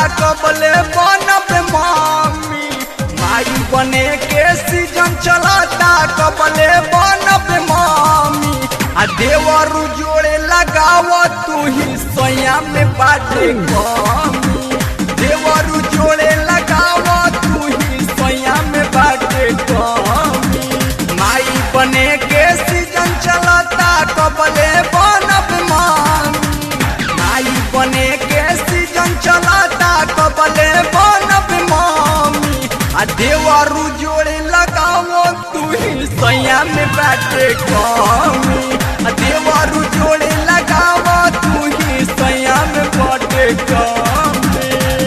कबले बनब मामी माई बने के सीजन चलता कबले बनब मामी आ देवरू जोड़े लगाव तू ही सोया में बाटे कमी देवरू जोड़े लगाव तू ही सोया में बाटे कमी माई बने के सीजन चलता कबले बनब मामी माई बने के सीजन चलता कबले बनब मामी आ देवरू जोड़े लगावो तू ही सैया में बाटे कमी आ देवरू जोड़े लगावो तू ही सैया में बाटे कमी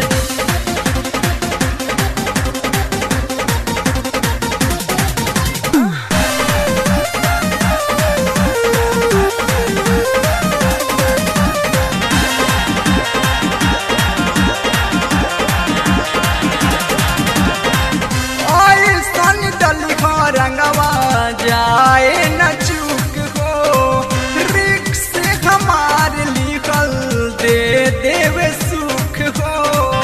ऐसन डली हो रंगवा जाए न चूक हो रिक्स हमार लिखल दे देवे सुख हो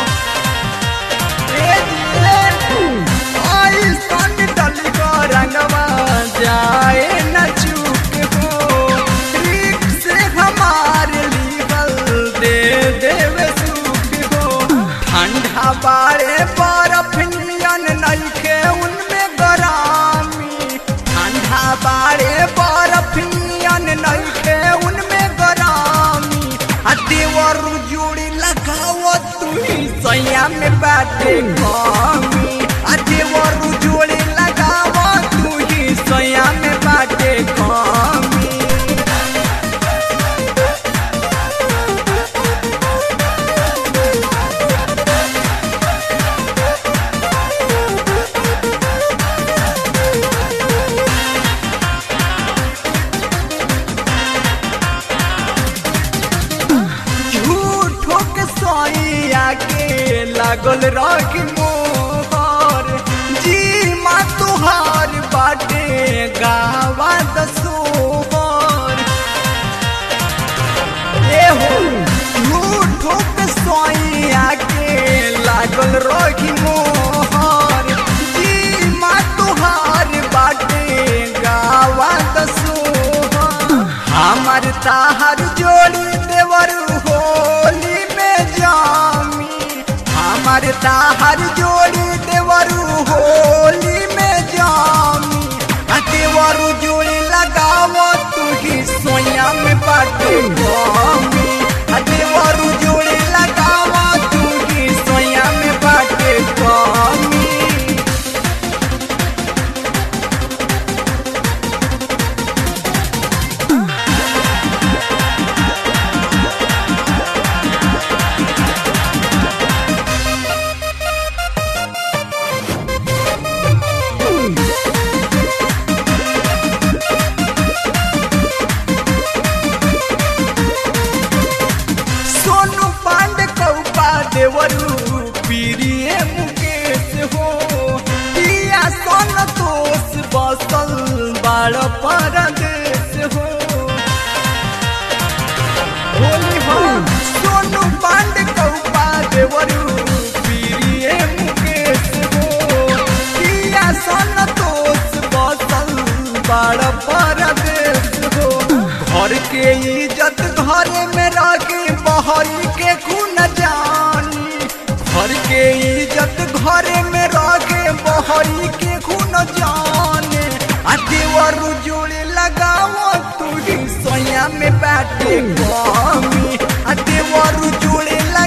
ए दिले, ऐसन डली हो रंगवा जाए न चूक हो रिक्स हमार लिखल दे देवे सुख हो ठंडा बाड़े बर्फ नियन नइखे उनमें गरामी ठंडा बाड़े बर्फ नियन नइखे उनमें गरामी आ देवर जोड़ी लगाओ तू ही सैया में बाटे कमी आ देवर जोड़ी लगाओ तू ही सैया में बाटे कमी झूठो के सोइया के लागल रख मोहर जी माँ तुहार बाटे गावा दसोहर ए हो झूठो के सोइया के लागल रख मोहर जी माँ तुहार बाटे गावा दसोहर हमार ताहर जोड़ी देवर होली में जामी हमार ताहर जोड़ी देवर होली में जामी आ देवर जोड़ी लगावो तू ही सोया में बाटे कमी आ देवर जोड़ी लगावो तू ही सोया में बाटे कमी सोनू पांडे कौपा देवरू पीरिए मुकेश हो पिया सोन तोस बसल बाड़ परदेश हो होली हो सोनू पांडे कौपा देवरू पीरिए मुकेश हो पिया सोन तोस बसल बाड़ परदेश हो घर के इज्जत घरे में रखे बहरी के खून जानी घर के इज्जत घरे में रखे बहरी के खून जाने आ देवर जोड़े लगाओ तू ही सोया में बैठे कमी आ देवर जोड़े